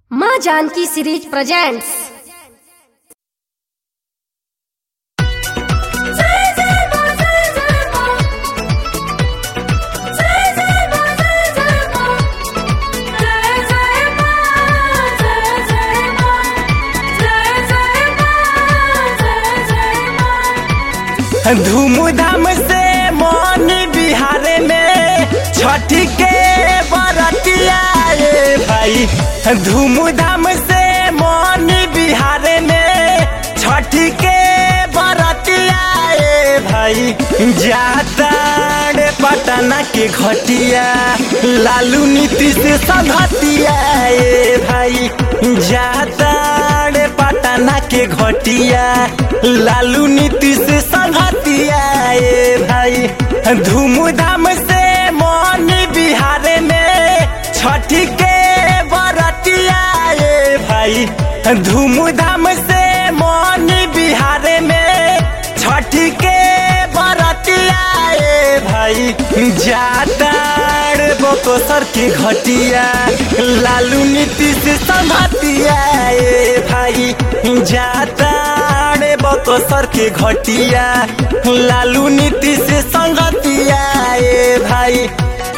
माँ Janaki series presents धूमधाम से मोनी बिहार में छठी के बरतिया रे भाई धूमधाम से मोनी बिहार में छठी के बरतिया रे भाई जाता रे पटना के घटिया लालू नीतीश संघतिया रे भाई जाता रे पटना के घटिया लालू नीतीश संघतिया ए भाई धूमधाम से मोनी बिहार में छठी के बरतिया ए भाई धूमधाम से मोनी बिहार में छठी के बरतिया ए भाई जाता बकोसर के घटिया लालू नीतीश संघतिया ए भाई जाता रे बकोसर के घटिया लालू नीतीश संगतिया ए भाई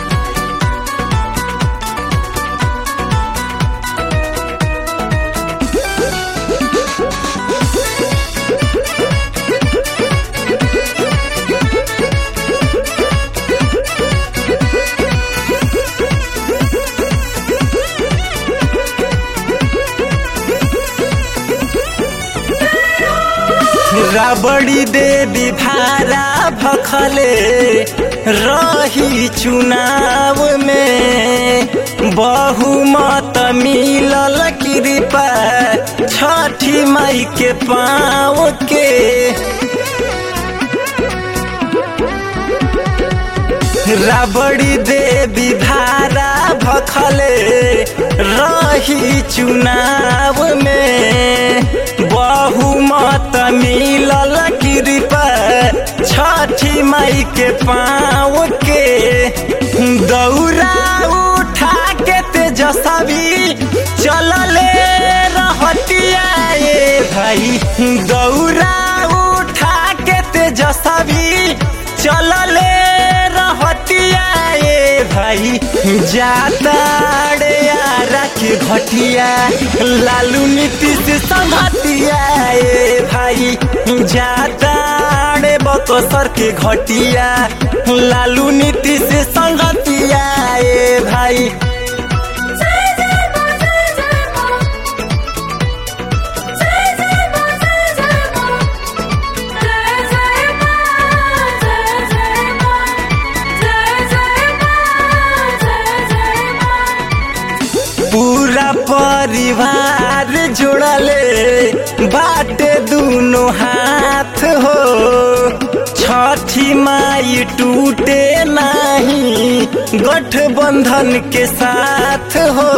रबड़ी देवी भारा भखले रही चुनाव में बहुमत मिलल कृपा छठी मई के पाँव के रबड़ी देवी भारा भखले रही चुनाव में बहुमत मिलल कृपा छठी मई के पाँव के दौरा उठा के तेजस्वी चलले रहतिया ए भाई दौरा उठा के तेजस्वी चलले रहतिया ए भाई जाता रे यारा के घटिया लालू नीतीश संघतिया ए भाई जाता रे बकसर के घटिया लालू नीतीश संघतिया ए भाई पूरा परिवार जोड़ले बाटे दोनों हाथ हो छठी माई टूटे नहीं गठबंधन के साथ हो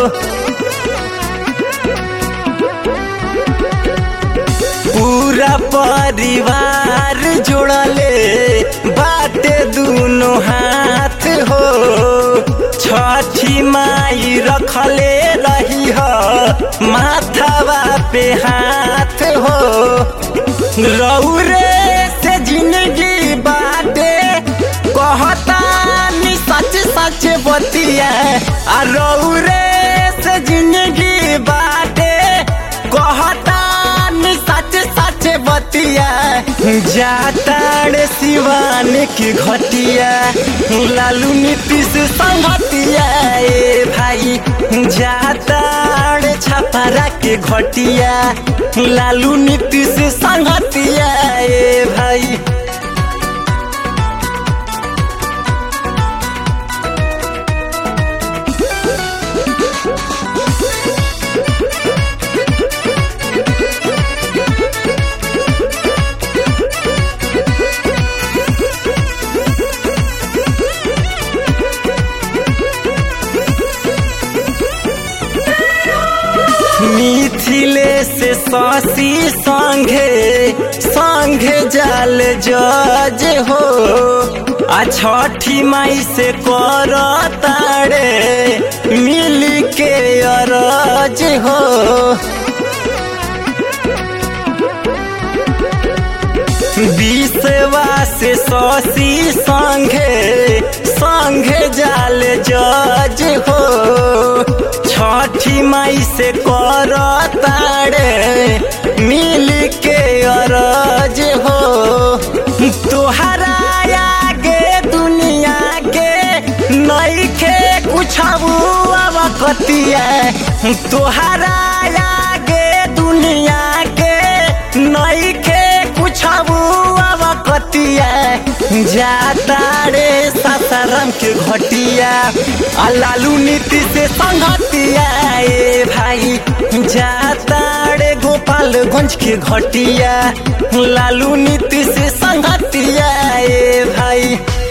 पूरा परिवार जोड़ले बाटे दोनों हाथ हो छठी माई रखले रही हो माथावा पे हाथ हो रौरे से जिंदगी बाटे कहता नि सच सच बतिया आ रौरे से जिंदगी बाटे कहता नि सच सच बतिया जाता रे सिवान की घटिया लालू नीतीश संगतिया ए भाई जाता रे छपरा के घटिया लालू नीतीश संगतिया ए भाई मिथिले से ससी संघे संघे जाल जज हो आ छठी माई से कर तारे मिल के अरज हो विषवा से ससी संघे संघे जाल जज हो छठी माई से कर तारे मिल के अरज हो तोहरा आगे दुनिया के नईखे कुछ अब कतिया तोहरा आगे दुनिया के नईखे कुछ अब कतिया जाता रे सासाराम के घटिया आ लालू नीति से संगतिया ए भाई जाता रे गोपालगंज के घटिया लालू नीति से संगतिया ए भाई